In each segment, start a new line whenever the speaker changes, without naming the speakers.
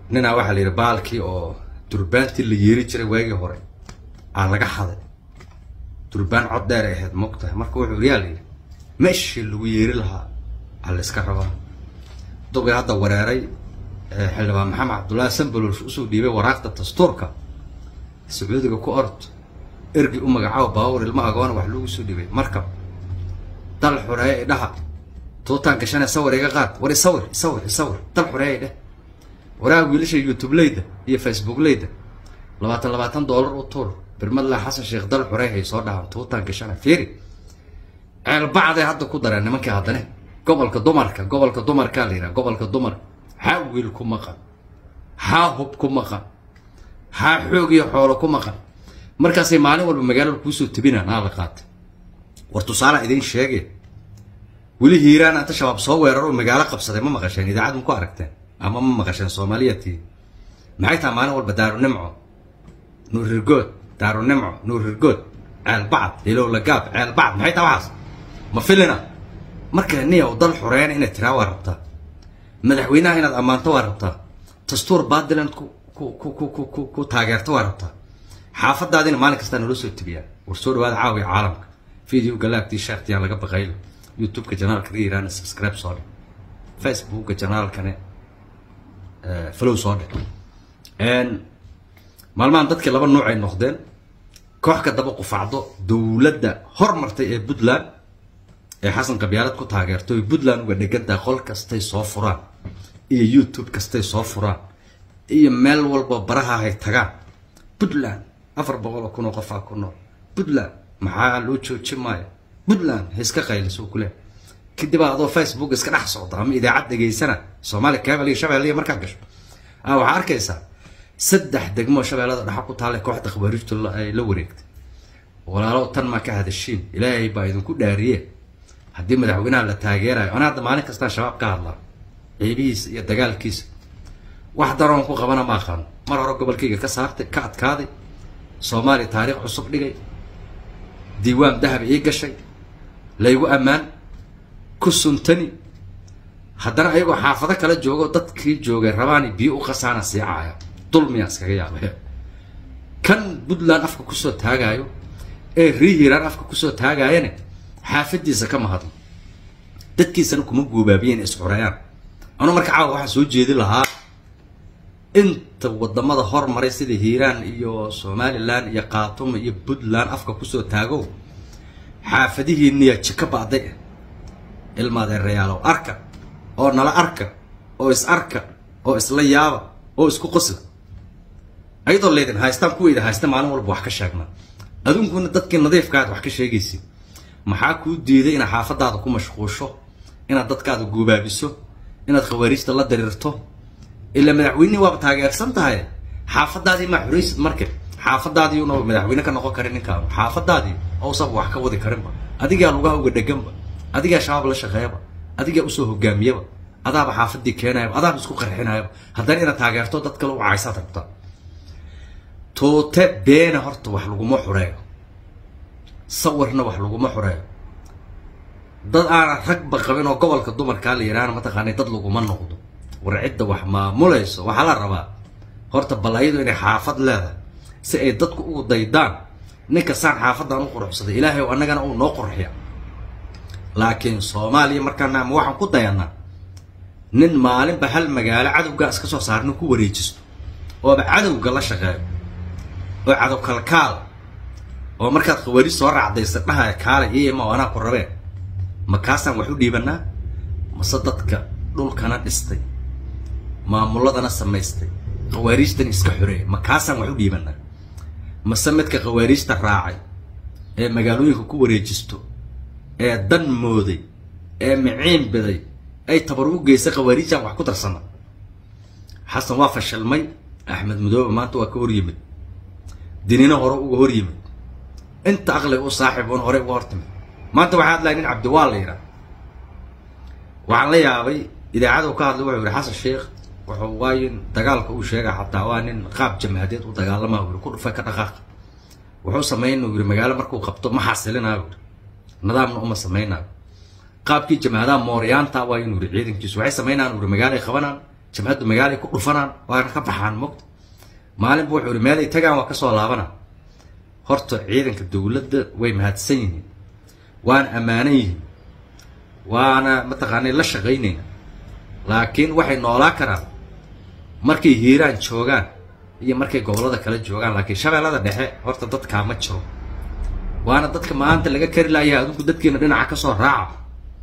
ninaa waxaa la yidhi baalkii oo durbaantii la yeeri jiray waagii hore aa laga haday durbaan cod dheer ay ahayd mogtahay marka wuxuu yaa la yidhi meeshii lagu yeeri lahaa aa la iska rabaa dugay hadda wareeray xildhibaan maxamed cabdullaahi sambalosh usoo dhiibay waraaqda dastuurka sacuudiga ku ord ergi u magacaabo baawar ilmo agoona wax lagu soo dhibay marka dal xoreeye idhaha tuutaan gashane sawir iga qaad war isawir isawir isawir dal xoreeye idheh waraa wiilasha youtubeleyda iyo facebookleyda labaatan labaatan doolar u tuur birmadlaa xasan sheekh dal xoreey hay soo dhahaan tuutaan gashane fiiri ceelbacday hadda ku dareen nimankii haddane gobolka dumarka gobolka dumarkaa la yidhaha gobolka dumar xaa wiil ku maqan xaa hub ku maqan xaa xoog iyo xoolo ku maqan markaasay maalin walba magaalada kuusoo tebinaan aa la qaatay war tusaala idiin sheege weli hiiraan anta shabaab soo weeraro magaalo qabsaday ma maqasheen idaacad ma ku aragteen ama ma maqasheen soomaaliyatii maxay tahay maalin walba daaru nimco nuurirgood daaru nimco nuurirgood ceelbacad hilow lagaab ceelbacad maxay tahay waxaas ma filina marka niya dal xoreeyana inaad tiraa waa rabtaa madaxweynaha inaad ammaanto waa rabtaa dastuur baadiland ku ku ku ku ku ku ku taageerto waa rabtaa xaafadaadina maalin kastaa naloo soo tebiyaa war soo dhawaada caawiya caalamka video galaagtii sheekhtiyaan laga baqaylo youtubeka janaalka ka yiraana subscribe soo dhig facebooka janaalkane flow soo dhig maalmahan dadkii laba nuuc ay noqdeen koox ka daba qufacdo dowladda hormartay ee puntland ee xasan qabyaalad ku taageertay puntland uga dhegantahay qol kastay soo furaan iyo youtube kastay soo furaan iyo meel walba baraha hay tagaan puntland afar boqol oo kun oo qofaa ku nool puntland maxaa loo joojin maayo puntland ha iska qayliso kule kadib adoo facebook iska dhex socda ama idaacad dhegaysana soomaali cable iyo shabeelle iyo markaad gasho a waxaa arkaysaa saddex degmo shabeellada dhexa ku taalla kooxda khabaariijtu ay la wareegtay walaalo tan maa ka hadashiin ilaahay baa idinku dhaariye haddii madaxweynaha la taageerayo ana hadda maalin kastaan shabaab ka hadlaa ciibihiisa iyo dagaalkiisa wax daroon ku qabana ma aqaano mar hore gobolkayga ka saartay ka adkaaday soomaaliya taariikh cusub dhigay diiwaan dahab ii gashay laygu ammaan ku suntani haddana ayagoo xaafado kala joogo dadkii joogay rabaani biyo u qasaana siicaaya dulmiyaa iskaga yaabay kan puntland afka kusoo taagaayo ee rihiiraan afka kusoo taagaayane xaafadiisa kama hadlo dadkiisana kuma guubaabiyeen isxurayaan anu marka caawa waxaan soo jeedi lahaa inta wadamada hormaray sida hiiraan iyo somalilan iyo khaatuma iyo puntland afka kusoo taago xaafadihiiniya jika ba'day ah ilmaadeerayaalow arka oo nala arka oo is arka oo isla yaaba oo isku qosla ayadoo leydin haystaan kuweyda haysta maalin walba wax ka sheegna aduunkuna dadkii nadiifkaad wax ka sheegaysid maxaa kuu diiday inaad xaafadaada ku mashquusho inaad dadkaada guubaabiso inaad khawaariijta la diriirto ilaa madaxweynihii waaba taageersan tahay xaafadaadii maa xuraysid marka xaafadaadii una madaxweyne ka noqon karin ninkaanu xaafadaadii ousaba wax ka wadi karinba adigaa lugaha uga dheganba adigaa shabaab la shaqeeyaba adigaa usoo hogaamiyaba adaaba xaafadii keenayaba adaaba isku qarxinayaba haddana inaad taageerto dad kale u caysaad rabtaa tuute beena horta wax laguma xureeyo sawirna wax laguma xureeyo dad aanan ragba qabin oo gobolka dumarkaa la yidhaahna mataqaanay dad laguma noqdo war cidda wax maamulayso waxaa la rabaa horta balayadu inay xaafad leedahay si ay dadku ugu daydaan ninka saan xaafadan u quruxsaday ilaahay o annagana uu noo qurxiya laakiin soomaaliya markaana ama waxaan ku dayanaa nin maalinba hal magaalo cadowgaa iska soo saarna ku wareejisto ooba cadowga la shaqeeyo oo cadow kalkaal oo markaad khawaari soo raacdaysa dhahaya kaale iyama anaa ku rabeen ma kaasaan wax u dhiibanaa mase dadka dhulkana dhistay maamuladana samaystay khawaariijtan iska xoreeya ma kaasaan wax u dhiibanaa mase midka khawaariijta raacay ee magaalooyinka ku wareejisto ee dan mooday ee miciin biday ay tabar u geysay khawaariijaan wax ku darsana xasan waa fashilmay axmed mudoobe maanta waa ka hor yimid dinina hore uga hor yimid inta aqliga u saaxiib un horey uga hortimid maanta waxaa hadlaya nin cabdiwaal la yidhaha waxaan la yaabay idaacada u ka hadlay wuxuu yihi xasan sheekh wuxuu waayin dagaalka uu sheega xataa waa nin qaab jamhadeed u dagaalama u yiri ku dhufay ka dhaqaaqa wuxuu sameyn uu yiri magaalo markuu qabto ma xasilinaayo yiri nidaamna uma sameynaayo qaabkii jamhadaha mooryaanta waa inuu yiri ciidankiisu waxay sameynaan uu yiri magaalo ay qabanaan jamcaddu magaalay ku dhufanaan waana ka baxaan mogta maalinba wuxuu ihi meelay tagaan waa kasoo laabana horta ciidanka dowladda way mahadsan yihiin waana ammaanan yihiin waana mataqaanay la shaqaynayna laakiin waxay noolaa karaan markay hiiraan joogaan iyo markay gobollada kale joogaan laakiin shabeellada dhexe horta dadkaa ma jiro waana dadka maanta laga kari laayaha adinku dadkiina dhinaca kasoo raaca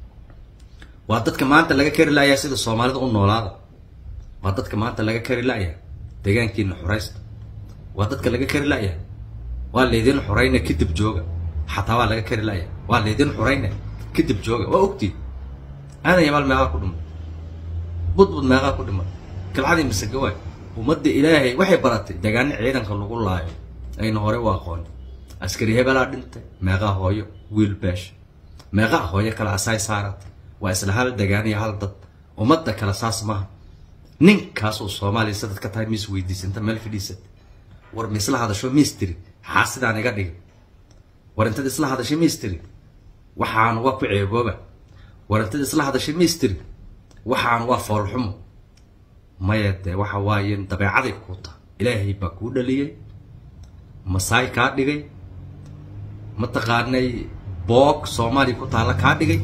waa dadka maanta laga kari laayaha sida soomaalida u noolaada waa dadka maanta laga kari laayaha deegaankiina xoraysta waa dadka laga kari laayaha waa laydin xorayna kadib jooga xataa waa laga kari laayaha waa laydin xorayna kadib jooga waa ogtiin aadan yabaal meeqaa ku dhimay budbud meeqaa ku dhimay kalcadii masegawaay ummadda ilaahay waxay baratay deegaano ciidanka lagu laayo ayna hore u aqoon askari hebelaa dhintay meeqaa hooyo wiil beesh meeqaa hooyo kale asaay saaratay waa isla hal degaaniyo hal dad ummadda kale saas maaha ninkaasoo soomaaliya sadad ka tahay miis weydiisanta meel fadhiisata war ma isla hadasho miistiri xaa sidaan iga dhigay war intad isla hadashay miistiri waxaan waa ku ceebooba war intad isla hadashay miistiri waxaan waa foolxumo maya dee waxa waaye dabeecaday kuu taha ilaahay baa kuu dhaliyey masaay kaa dhigay mataqaanay boog soomaaliya ku taalla kaa dhigay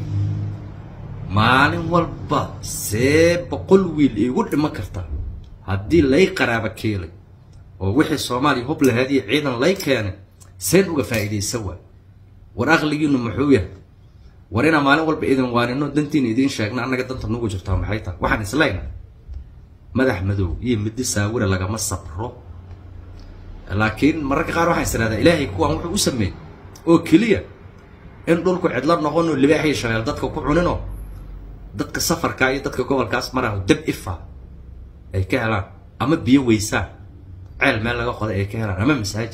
maalin walba see boqol wiil iigu dhiman karta haddii lay qaraaba keelay oo wixii soomaaliya hub lahayd iyo ciidan lay keenay seen uga faa'iidaysan waay war aqligiinu muxuu yahay war inaa maalin walba idin waanino dantiina idiin sheegna annaga danta nugu jirtaa maxay tahay waxaan islayna madax madow iyo middi saawira lagama sabro laakiin mararka qaar waxaan isirahdaa ilaahay kuwaan wuxuu u sameeyey oo keliya in dhulku cidlo noqonoo libaax iyo shabeel dadka ku cuninoo dadka safarkaa iyo dadka gobolkaas maraho dab ifa ay ka helaan ama biyo weysaan ceel meel laga qoday ay ka helaan ama masaajid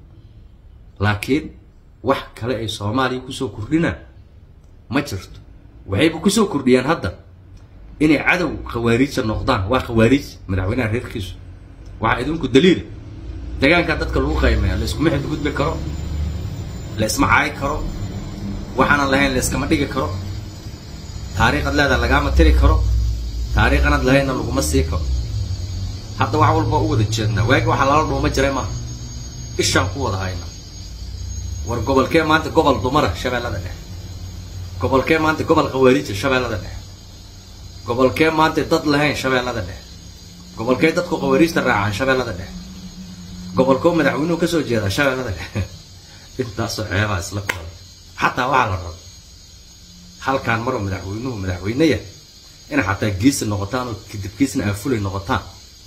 laakiin wax kale ay soomaaliya kusoo kordhinaan ma jirto waxayba kusoo kordhiyaan hadda inay cadow khawaariija noqdaan waa khawaariij madaxweynaha reerkiisu waxaa idinku daliila deegaankaa dadka lagu qaymeeya la iskuma xidgudbi karo la isma caayi karo waxaanan lahayn la iskama dhigi karo taariikhad leedaha lagaama tiri karo taariikhanad lahaynna laguma sii karo hadda wax walba u wada jeednaa waagi waxaa lala dhuuma jiray maaha ishaan ku wada hayna war gobolkee maanta gobol dumara shabeellada dhexe gobolkee maanta gobol khawaariija shabeellada dhexe gobolkee maanta dad lahayn shabeellada dhexe gobolkee dadku khawaariijta raacaan shabeellada dhexe gobolkoo madaxweynuhu kasoo jeedaa shabeellada dhexe intaasoo ceebaa isla kooda xataa waxaa la raba halkaan maroo madaxweynuhu madaxweynaya inay xataa geesi noqotaan oo kadib geesna aafulay noqotaan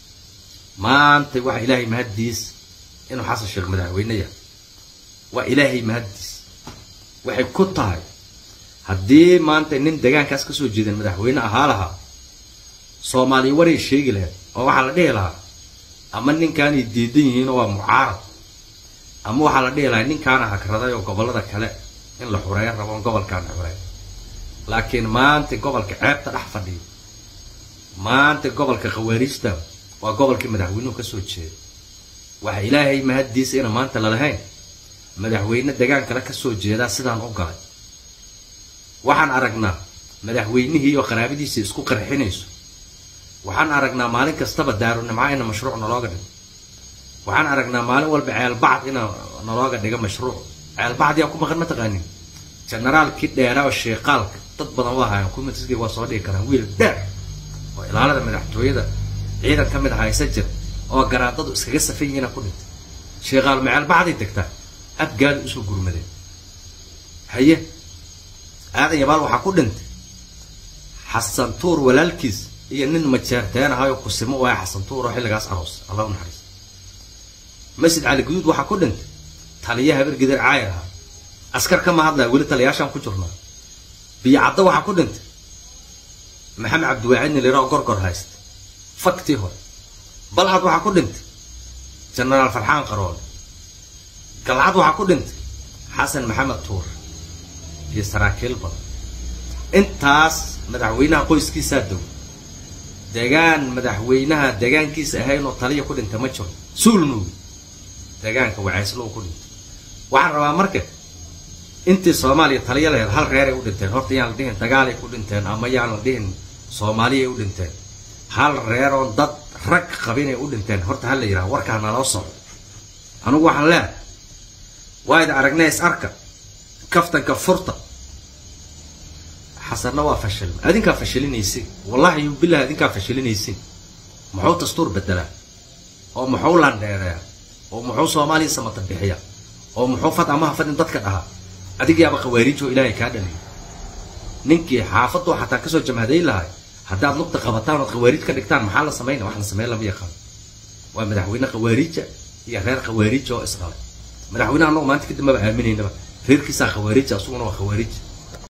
maanta waxa ilaahay mahaddiis inuu xasan sheekh madaxweynaya waa ilaahay mahaddiis waxay ku tahay haddii maanta nin deegaankaas kasoo jeedan madaxweyne ahaa lahaa soomaaliya waray sheegi lahayd oo waxaa la dhihi lahaa ama ninkaanay diidan yihiinoo waa mucaarad ama waxaa la dhihi lahaa ninkaana hagraday oo gobollada kale in la xureeyo rabo gobolkaan xureey laakiin maanta gobolka ceebta dhex fadhiyo maanta gobolka khawaariijta waa gobolkii madaxweynuhu kasoo jeeda waxa ilaahay mahaddiisa ina maanta lalahayn madaxweyne degaan kale kasoo jeedaa sidaan u galay waxaan aragnaa madaxweynihii oo qaraabadiisa isku qarxinayso waxaan aragnaa maalin kastaba daarunimca ina mashruuc nalooga dhigo waxaan aragnaa maalin walba ceelbacd ina nalooga dhigo mashruuc ceelbacd yaa ku maqan ma taqaanin generaalkii dheera oo sheeqaalka dad badan waa hayan kumitisgii waa soo dhigi karaan wiil dheer oo ilaalada madaxtooyada ciidan ka mid haysa jir oo garaadadu iskaga safan yihiina ku dhintay sheeqaal ma ceelbacday degtaa abgaada usoo gurmadeen haye aadan yabaal waxaa ku dhintay xasan tuur walaalkiis iyo nin majeerteen ahayoo kusimo waaya xasan tuur oo xilligaas aroos allah u naxariis masjid cali guduud waxaa ku dhintay taliya habar gidir caayir ahaa askar kama hadlaya weli taliyaashaan ku jirnaa biyo caddo waxaa ku dhintay maxamed cabdiwaacid niliroo gorgor haysta faktii hore balcad waxaa ku dhintay jenaraal farxaan qaroole galcad waxaa ku dhintay xasan maxamed tuur iyo saraakiil badan intaas madaxweynaha qoyskiisaa dow degaan madaxweynaha degaankiisa ahayn oo taliya ku dhinta ma jiro suulnuugi degaanka wacayslow ku dhintay waxaan rabaa marka intii soomaaliya taliya lahayd hal reeray u dhinteen horta yaan la dhihin dagaalay ku dhinteen ama yaan la dhihin soomaaliyay u dhinteen hal reeroon dad rag qabinay u dhinteen horta ha la yidhaha warkaa naloo soco anugu waxaan leehay waa idin aragnay is arka kaftanka furta xasanna waa fashilma adinkaa fashilinaysin wallahi yu bilah adinkaa fashilinaysin muxuu dastuur bedelaa oo muxuu landheereeya oo muxuu soomaaliya samata bixiya oo muxuu fad amaha fadin dadka dhahaa adigiyaaba khawaariijoo ilaahay kaa dhaliya ninkii xaafadoo xataa kasoo jamhadayn lahay haddaad lugta qabataan ood khawaariij ka dhigtaan maxaa la samayna wax la sameyn lama yaqaan waa madaxweyne khawaariija iyo reer khawaariija oo isdhalay madaxweyne annagu maanta kadib maba aaminaynaba reerkiisaa khawaariija asuguna waa khawaariija